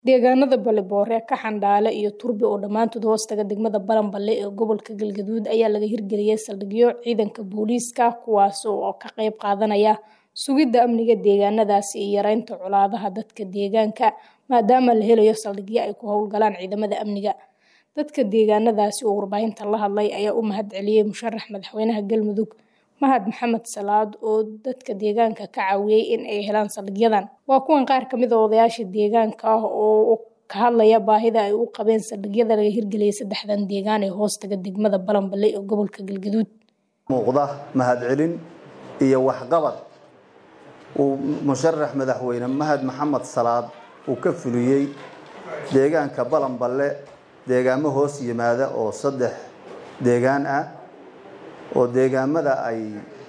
Deegaanada Balleboore, Kaxandhaale iyo Turbi oo dhammaantood hoostaga degmada Balanbale ee gobolka Galgaduud ayaa laga hirgeliyay saldhigyo ciidanka booliiska kuwaas oo ka qayb qaadanaya sugidda amniga deegaanadaasi iyo yareynta colaadaha dadka deegaanka maadaama la helayo saldhigyo ay ku howlgalaan ciidamada amniga. Dadka deegaanadaasi oo warbaahinta la hadlay ayaa u mahadceliyay musharax madaxweynaha Galmudug Mahad Maxamed Salaad oo dadka deegaanka ka caawiyay in ay helaan saldhigyadan. Waa kuwan qaar ka mid ah odayaasha deegaanka ah oo ka hadlaya baahida ay u qabeen saldhigyada laga hirgeliyay saddexdan deegaan ee hoostaga degmada Balanbale ee gobolka Galgaduud. muuqda mahadcelin iyo waxqabad uu musharax madaxweyne Mahad Maxamed Salaad uu ka fuliyey deegaanka Balanbale deegaamo hoos yimaada oo saddex deegaan ah oo deegaamada ay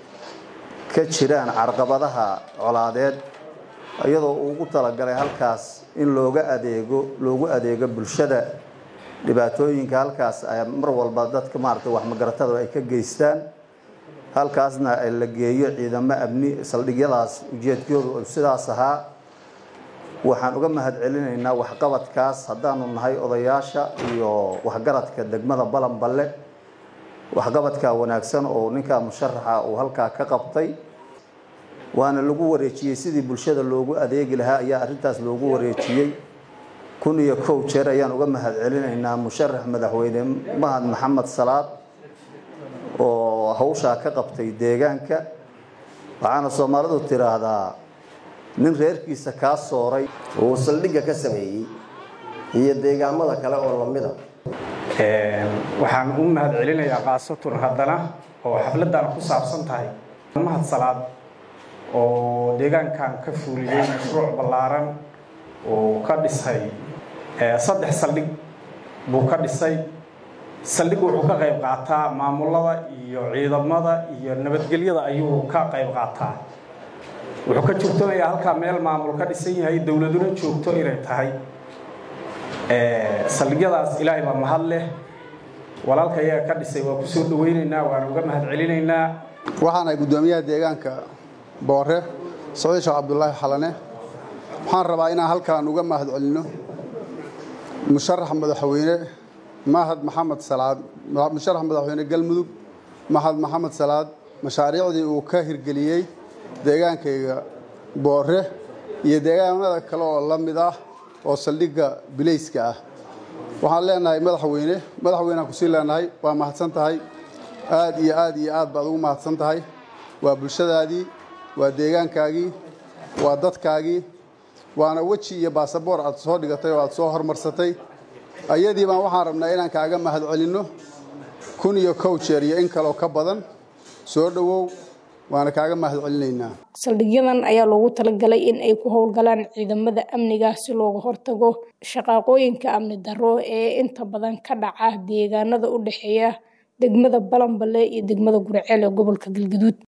ka jiraan carqabadaha colaadeed iyadoo uu ugu talagalay halkaas in looga adeego loogu adeego bulshada dhibaatooyinka halkaas ay mar walba dadka maaragtay wax magaratada ay ka geystaan halkaasna la geeyo ciidamo amni saldhigyadaas ujeedkoodu sidaas ahaa waxaan uga mahadcelinaynaa waxqabadkaas haddaanu nahay odayaasha iyo waxgaradka degmada Balanbale waxqabadka wanaagsan oo ninka musharaxa uu halkaa ka qabtay waana lagu wareejiyey sidii bulshada loogu adeegi lahaa ayaa arrintaas loogu wareejiyey kun iyo kow jeer ayaan uga mahadcelinaynaa musharax madaxweyne Mahad Maxamed Salaad oo hawshaa ka qabtay deegaanka waxaana Soomaalidu tiraahdaa nin reerkiisa kaa sooray uu saldhigga ka sameeyey iyo deegaamada kale oo lamida waxaan u mahad celinayaa kaasatun haddana oo xafladan ku saabsan tahay mahad salaad oo deegaankan ka fuuliyey mashruuc ballaaran oo ka dhisay saddex saldhig buu ka dhisay saldhig wuxuu ka qayb qaataa maamulada iyo ciidamada iyo nabadgelyada ayuu ka qayb qaataa wuxuu ka joogtamayaa halkaa meel maamul ka dhisan yahay dowladuna joogto inay tahay saldhigyadaas ilaahay baa mahad leh walaalka iyaga ka dhisay waa kusoo dhawaynaynaa waana uga mahad celinaynaa waxaanahay guddoomiyaha deegaanka boore siciid sheekh cabdulaahi xalane waxaan rabaa inaan halkaan uga mahad celinno musharax madaxweyne mahad maxamed salaad musharax madaxweyne galmudug mahad maxamed salaad mashaariicdii uu ka hirgeliyey deegaankayga boore iyo deegaanada kale oo la mid ah oo saldhigga bilayska ah waxaan leenahay madaxweyne madaxweyneaan kusii leenahay waa mahadsan tahay aad iyo aad iyo aad baad ugu mahadsan tahay waa bulshadaadii waa deegaankaagii waa dadkaagii waana weji iyo baasaboor aad soo dhigatay oo aad soo hormarsatay ayadii baan waxaan rabnaa inaan kaaga mahad celinno kun iyo kow jeer iyo in kaloo ka badan soo dhowow waana kaaga mahad celinaynaa saldhigyadan ayaa loogu talagalay in ay ku howlgalaan ciidamada amniga si looga hortago shaqaaqooyinka amni darro ee inta badan ka dhaca deegaanada u dhexeeya degmada Balanbale iyo degmada Guriceel ee gobolka Galgaduud